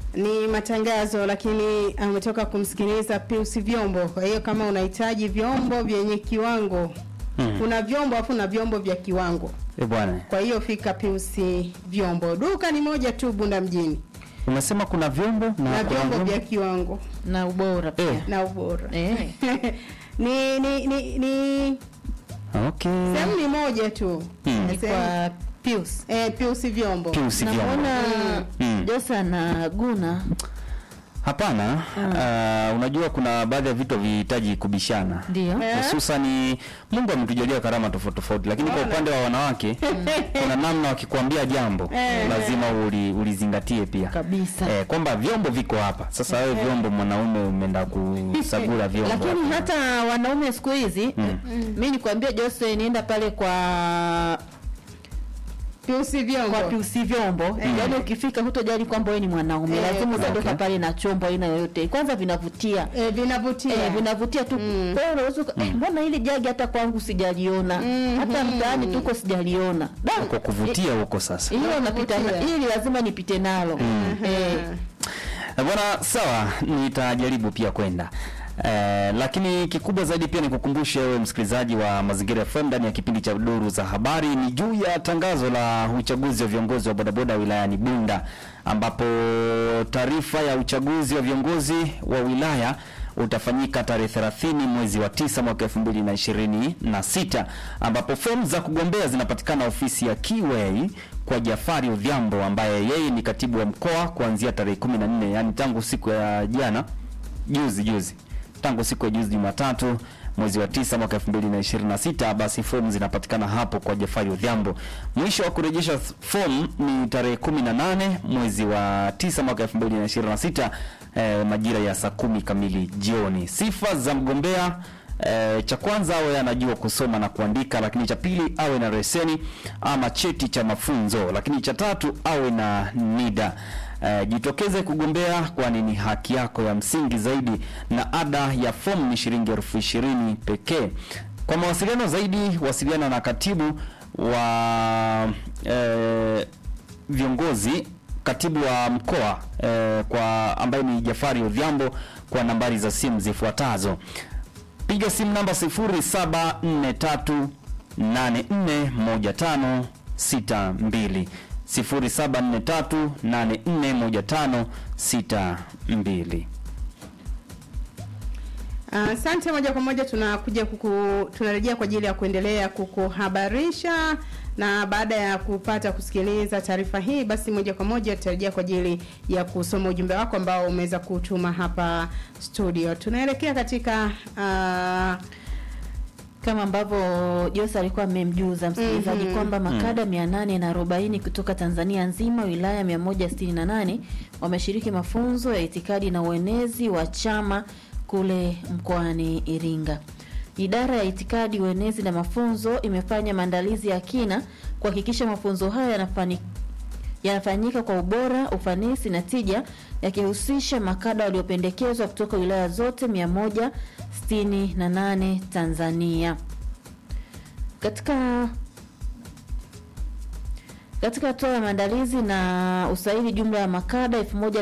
ni matangazo, lakini ametoka kumsikiliza Pius Vyombo. Kwa hiyo kama unahitaji vyombo vyenye kiwango Mm. kuna vyombo afu na vyombo vya kiwango. Eh, bwana. Kwa hiyo fika Pius Vyombo, duka ni moja tu Bunda mjini, Umesema kuna vyombo na, na kuna vyombo vya kiwango na ubora pia Eh. na ubora Eh. ni ni ni, ni Okay. sehemu ni moja tu Mm. Ni Sehemu- kwa Pius eh, Pius Vyombo Pius vyombo. namuona Mm. Josa na Guna Hapana, uh, unajua kuna baadhi ya vitu vihitaji kubishana ndio Eh. hususani Mungu ametujalia karama tofauti tofauti, lakini kwa Wala. upande wa wanawake kuna namna wakikwambia jambo Eh. lazima uli, ulizingatie pia kabisa eh, kwamba vyombo viko hapa sasa. Wewe vyombo, mwanaume umeenda kusagula vyombo lakini hapa. hata wanaume siku hizi mi nikwambia Jose nienda pale kwa Pius Vyombo kwa Pius vyombo yaani ukifika hutojali kwamba wewe ni mwanaume Eh, lazima utaondoka okay. pale na chombo aina yoyote kwanza vinavutia eh, vinavutia Eh, vinavutia tu Mm. Kwa hiyo unaweza uka- eh, mbona hili jagi hata kwangu sijaliona Mhm. hata mtaani tuko sijaliona Da, kwa kuvutia huko sasa. hilo napita na- Kuvutia. hili lazima nipite nalo eh, Eh, Bwana, sawa, nitajaribu pia kwenda Eh, lakini kikubwa zaidi pia nikukumbushe wewe msikilizaji wa Mazingira FM ndani ya kipindi cha Duru za Habari ni juu ya tangazo la uchaguzi wa viongozi wa bodaboda wilayani Bunda, ambapo taarifa ya uchaguzi wa viongozi wa wilaya utafanyika tarehe 30 mwezi wa tisa mwaka 2026 ambapo fomu za kugombea zinapatikana ofisi ya Kiway kwa Jafari Odhiambo ambaye yeye ni katibu wa mkoa kuanzia tarehe 14 yani tangu siku ya jana juzi juzi tangu siku ya juzi Jumatatu mwezi wa tisa mwaka 2026 basi fomu zinapatikana hapo kwa Jafari Odhiambo. Mwisho wa kurejesha fomu ni tarehe 18 mwezi wa tisa mwaka 2026 eh, majira ya saa kumi kamili jioni. Sifa za mgombea E, cha kwanza awe anajua kusoma na kuandika, lakini cha pili awe na leseni ama cheti cha mafunzo, lakini cha tatu awe na NIDA. E, jitokeze kugombea, kwani ni haki yako ya msingi zaidi, na ada ya fomu ni shilingi elfu ishirini pekee. Kwa mawasiliano zaidi, wasiliana na katibu wa e, viongozi katibu wa mkoa eh, kwa ambaye ni Jafari Odhiambo kwa nambari za simu zifuatazo. Piga simu namba 0743841562 0743841562. Asante. moja kwa moja tunakuja kuku, tunarejea kwa ajili ya kuendelea kukuhabarisha, na baada ya kupata kusikiliza taarifa hii, basi moja kwa moja tutarejea kwa ajili ya kusoma ujumbe wako ambao umeweza kutuma hapa studio. Tunaelekea katika uh, kama ambavyo Jose alikuwa amemjuza msikilizaji Mhm. kwamba makada 840 kutoka Tanzania nzima wilaya 168 wameshiriki mafunzo ya itikadi na uenezi wa chama kule mkoani Iringa. Idara ya itikadi, uenezi na mafunzo imefanya maandalizi ya kina kuhakikisha mafunzo haya yanafani yanafanyika kwa ubora, ufanisi na tija, yakihusisha makada waliopendekezwa kutoka wilaya zote 168 Tanzania. Katika katika hatua ya maandalizi na usaili, jumla ya makada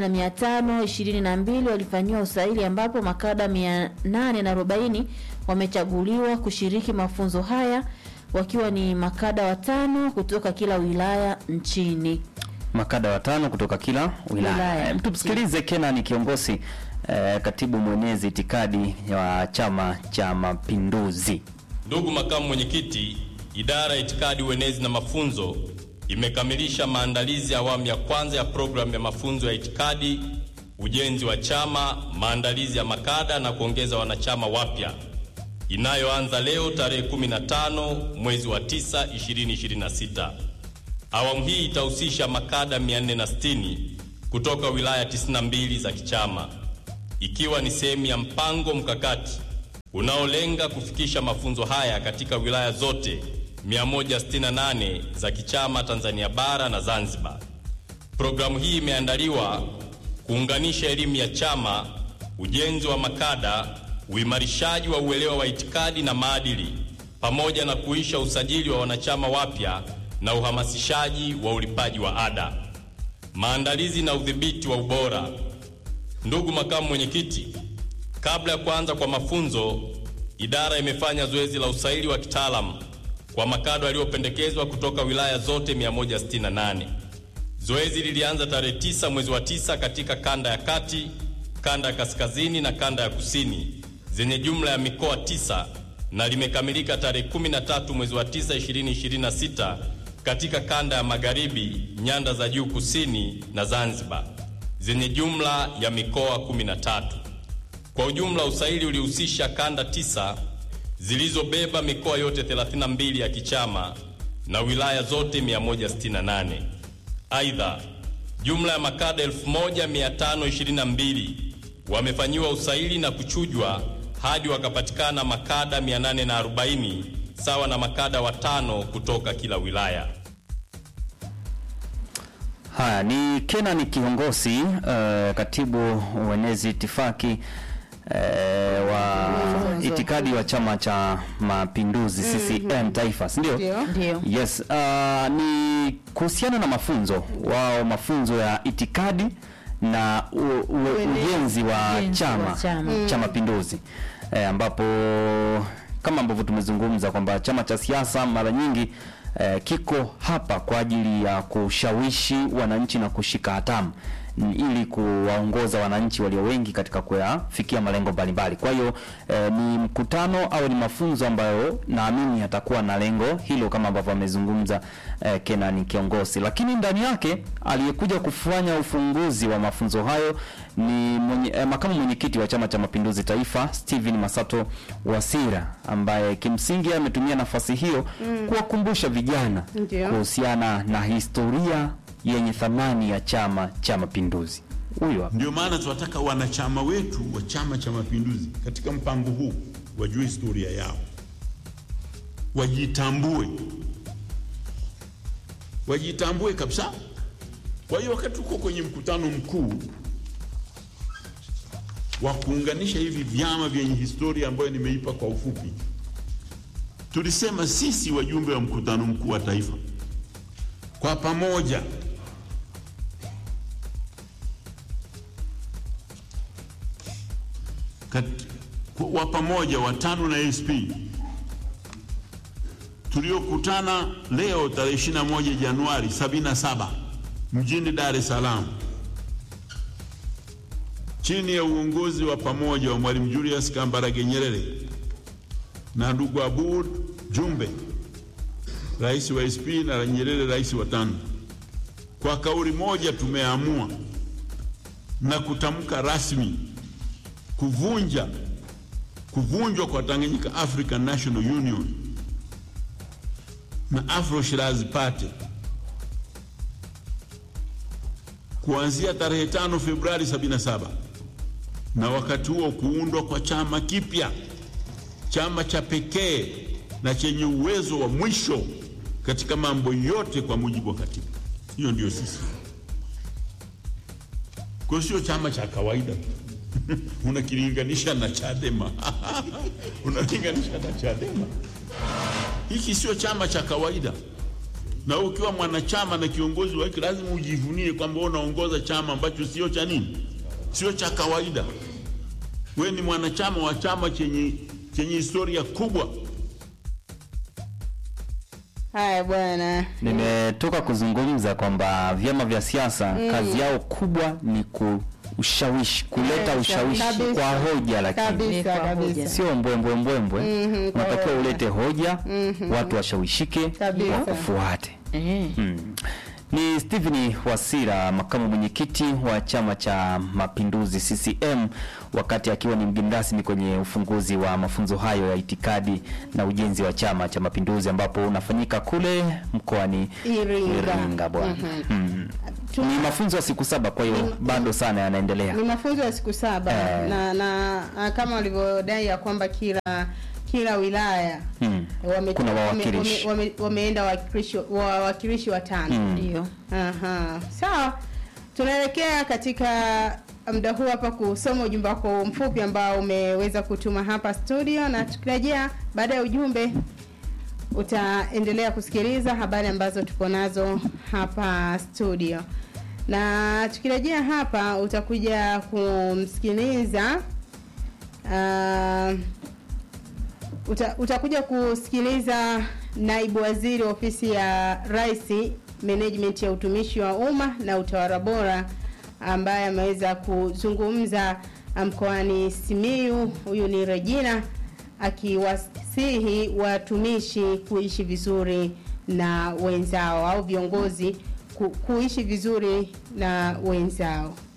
1522 walifanyiwa usaili, ambapo makada 840 wamechaguliwa kushiriki mafunzo haya wakiwa ni makada watano kutoka kila wilaya nchini. Makada watano kutoka kila wilaya. Wilaya. Eh, Tumsikilize Kenan kiongozi eh, katibu mwenezi itikadi wa Chama cha Mapinduzi. Ndugu makamu mwenyekiti, idara ya itikadi, uenezi na mafunzo imekamilisha maandalizi ya awamu ya kwanza ya programu ya mafunzo ya itikadi, ujenzi wa chama, maandalizi ya makada na kuongeza wanachama wapya inayoanza leo tarehe 15 mwezi wa 9 2026. Awamu hii itahusisha makada 460 kutoka wilaya 92 za kichama ikiwa ni sehemu ya mpango mkakati unaolenga kufikisha mafunzo haya katika wilaya zote 168 za kichama Tanzania bara na Zanzibar. Programu hii imeandaliwa kuunganisha elimu ya chama, ujenzi wa makada, uimarishaji wa uelewa wa itikadi na maadili, pamoja na kuisha usajili wa wanachama wapya na uhamasishaji wa ulipaji wa ada. maandalizi na udhibiti wa ubora. Ndugu makamu mwenyekiti, kabla ya kuanza kwa mafunzo, idara imefanya zoezi la usaili wa kitaalamu kwa makado yaliyopendekezwa kutoka wilaya zote 168. Zoezi lilianza tarehe 9 mwezi wa 9 katika kanda ya kati, kanda ya kaskazini na kanda ya kusini zenye jumla ya mikoa tisa na limekamilika tarehe 13 mwezi wa 9 2026 katika kanda ya magharibi, nyanda za juu kusini na Zanzibar zenye jumla ya mikoa 13. Kwa ujumla usaili ulihusisha kanda tisa zilizobeba mikoa yote 32 ya kichama na wilaya zote 168. Aidha, jumla ya makada 1522 wamefanyiwa usaili na kuchujwa hadi wakapatikana makada 840 sawa na makada watano kutoka kila wilaya. Haya ni Kenan Kiongosi, uh, katibu uenezi itifaki uh, wa itikadi wa Chama cha Mapinduzi CCM Taifa, si ndio? Ndio. Ndio. Yes, uh, ni kuhusiana na mafunzo wao, mafunzo ya itikadi na u, u, ujenzi wa Ujenzi chama wa chama. cha Mapinduzi eh, ambapo kama ambavyo tumezungumza kwamba chama cha siasa mara nyingi eh, kiko hapa kwa ajili ya kushawishi wananchi na kushika hatamu n- ili kuwaongoza wananchi walio wengi katika kuyafikia malengo mbalimbali. Kwa hiyo eh, ni mkutano au ni mafunzo ambayo naamini yatakuwa na lengo hilo kama ambavyo amezungumza eh, Kenan Kiongosi, lakini ndani yake aliyekuja kufanya ufunguzi wa mafunzo hayo ni mwenye, eh, makamu mwenyekiti wa Chama cha Mapinduzi Taifa Steven Masato Wasira ambaye kimsingi ametumia nafasi hiyo kuwakumbusha vijana Ndio. kuhusiana na historia yenye thamani ya Chama cha Mapinduzi. Huyu hapa. Ndio maana tunataka wanachama wetu wa Chama cha Mapinduzi katika mpango huu wajue historia yao, wajitambue, wajitambue kabisa. Kwa hiyo wakati tuko kwenye mkutano mkuu wa kuunganisha hivi vyama vyenye historia ambayo nimeipa kwa ufupi, tulisema sisi wajumbe wa mkutano mkuu wa taifa kwa pamoja Kat- wa pamoja watano na SP tuliokutana leo tarehe 21 Januari 77 mjini Dar es Salaam chini ya uongozi wa pamoja wa Mwalimu Julius Kambarage Nyerere na ndugu Aboud Jumbe, rais wa SP na Nyerere rais wa tano, kwa kauli moja tumeamua na kutamka rasmi kuvunja kuvunjwa kwa Tanganyika African National Union na Afro Shirazi Party kuanzia tarehe 5 Februari 77 na wakati huo kuundwa kwa chama kipya, chama cha pekee na chenye uwezo wa mwisho katika mambo yote kwa mujibu wa katiba. Hiyo ndio sisi. Kwa hiyo sio chama cha kawaida unakilinganisha na Chadema unalinganisha na Chadema. Hiki sio chama cha kawaida, na ukiwa mwanachama na kiongozi wa hiki lazima ujivunie kwamba wewe unaongoza chama ambacho sio cha nini, sio cha kawaida. Wewe ni mwanachama wa chama chenye chenye historia kubwa. Haya bwana. Nimetoka kuzungumza kwamba vyama vya siasa kazi yao kubwa ni kushawishi, kuleta Eh, ushawishi kabisa. kwa hoja, lakini Kabisa Kwa hoja. kabisa. sio mbwembwe mbwembwe. Mhm, kwa Unatakiwa hoja. ulete hoja, watu washawishike, Kabisa. wakufuate. Eh. Mm. Ni Stephen Wasira, makamu mwenyekiti wa Chama cha Mapinduzi CCM, wakati akiwa ni mgeni rasmi kwenye ufunguzi wa mafunzo hayo ya itikadi na ujenzi wa Chama cha Mapinduzi ambapo unafanyika kule mkoani Iringa. Iringa bwana. Mm. Tuna- Ni mafunzo ya siku saba, kwa hiyo bado sana yanaendelea. ni mafunzo ya siku saba Eh. na, na ah, kama walivyodai ya kwamba kila kila wilaya Mm. wame- Kuna wame- wawakilishi. wame- wame- wameenda wawakilishi wawakilishi watano Ndio. Aha. Sawa, tunaelekea katika muda huu hapa kusoma ujumbe wako mfupi ambao umeweza kutuma hapa studio, na tukirejea baada ya ujumbe utaendelea kusikiliza habari ambazo tupo nazo hapa studio. na tukirejea hapa utakuja kumsikiliza uh, uta, utakuja kusikiliza naibu waziri wa ofisi ya rais management ya utumishi wa umma na utawala bora ambaye ameweza kuzungumza mkoani Simiyu. Huyu ni Regina akiwasihi watumishi kuishi vizuri na wenzao au viongozi ku, kuishi vizuri na wenzao.